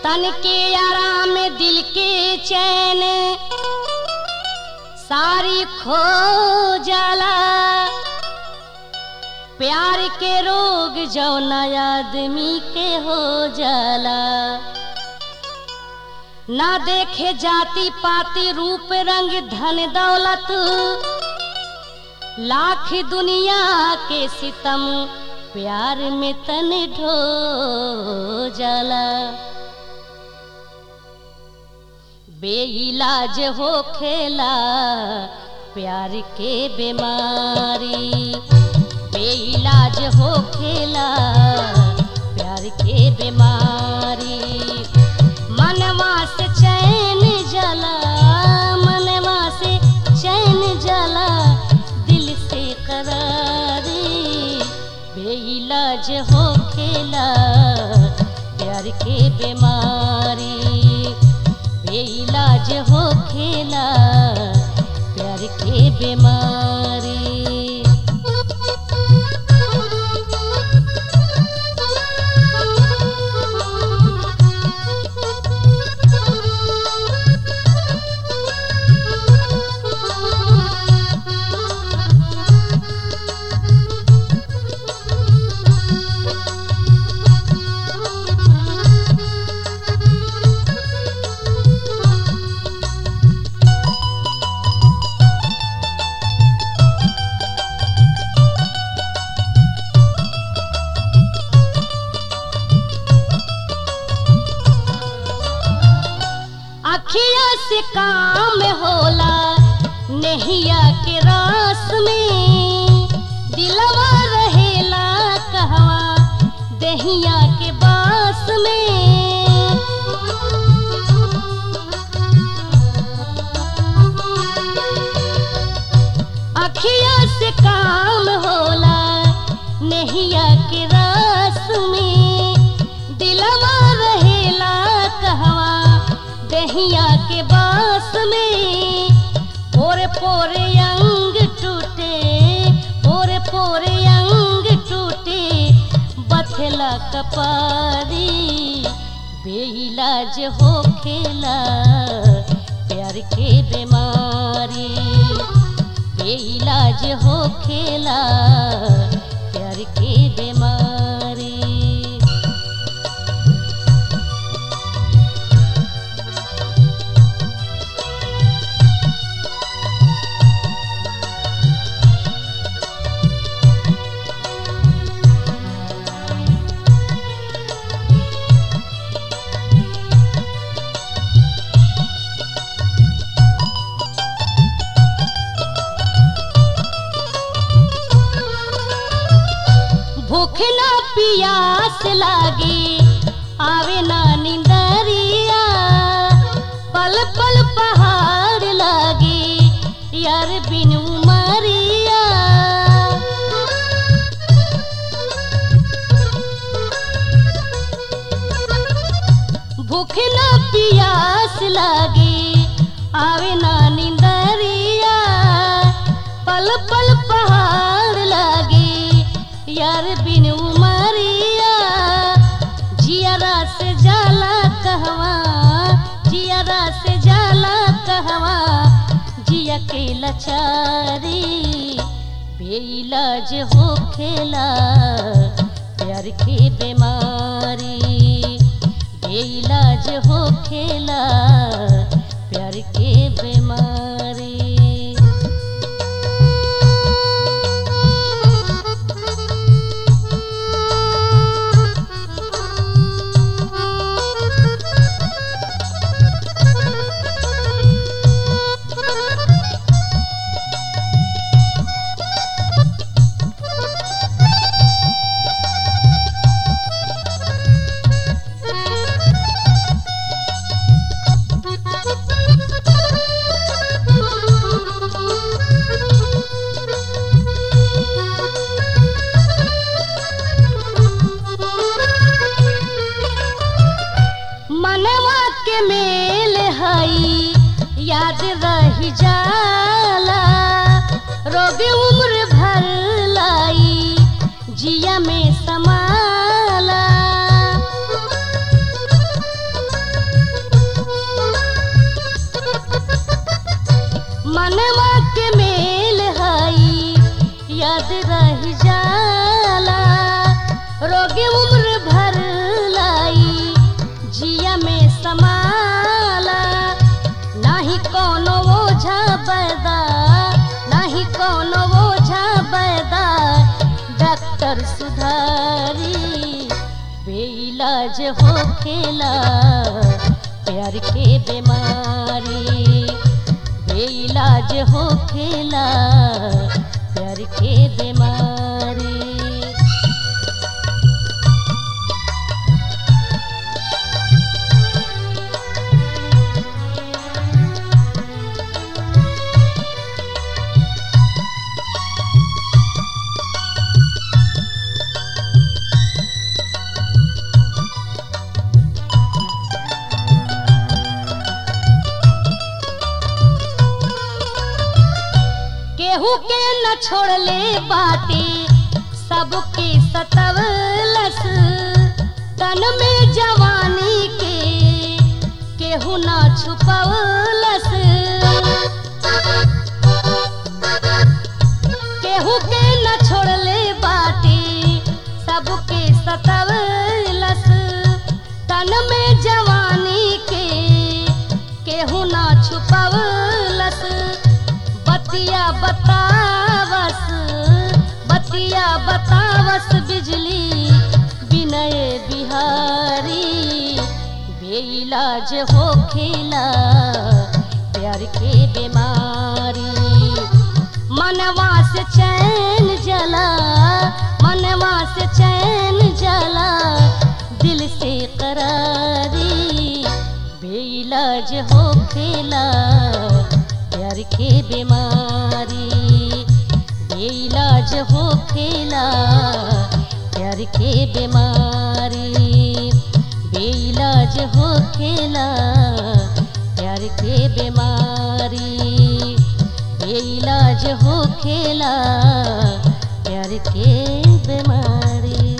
तन के आराम दिल के चैन सारी खो जाला प्यार के रोग जौना आदमी के हो जाला ना देखे जाति पाति रूप रंग धन दौलत लाख दुनिया के सितम प्यार में तन ढो जाला बेइलाज हो खेला प्यार के बीमारी बेइलाज हो खेला प्यार के बीमारी मनवा से चैन जला मनवा से चैन जला दिल से करारी बेइलाज हो खेला प्यार के बीमारी बेइलाज हो खेला प्यार के बीमारी अखिया से काम होला नहिया के रास में दिलवा रहेला कहवा दहिया के बास में अखिया से काम होला नहिया के रास में दिलवा रहेला कहवा दहिया के बास में पोरे पोरे अंग टूटे पोरे पोरे अंग टूटे बथला कपारी बेइलाज हो खेला प्यार के बीमारी बेइलाज हो खेला प्यार के बीमारी भूख ना पियास लागे आवे ना निंदरिया पल पल पहाड़ लागे यार बिन उमरिया भूख ना पियास लागे आवे ना निंदरिया पल पल पहाड़ लागे यार बिन उमरिया जियारा से जाला कहवा जियारा से जाला कहवा जिया के लचारी बेइलाज हो खेला प्यार के बीमारी बेइलाज हो खेला प्यार के बीमारी मनवा के मेल हई याद रही जाला रोग उम्र भर लाई जिया में समाला रही जाला रोगी उम्र भर लाई जिया में समाला नाही कोनो ओझा बैदा नाही कोनो ओझा बैदा डॉक्टर सुधारी बेइलाज हो खेला प्यार के बीमारी बेइलाज हो खेला प्यार के बीमारी केहू के न छोड़ले बाटे सबके सतवलस तन में जवानी के केहू न छुपवलस केहू के न छोड़ले बाटे सबके सतवलस तन में जवानी के केहू न छुपवलस बतिया बतावस बतिया बतावस बिजली विनय बिहारी बेइलाज हो खेला प्यार के बीमारी मनवा से चैन जला मनवा से चैन जला दिल से करारी बेइलाज हो खेला प्यार के बीमारी बेइलाज हो खेला प्यार के बीमारी बेइलाज हो खेला प्यार के बीमारी बेइलाज हो खेला प्यार के बीमारी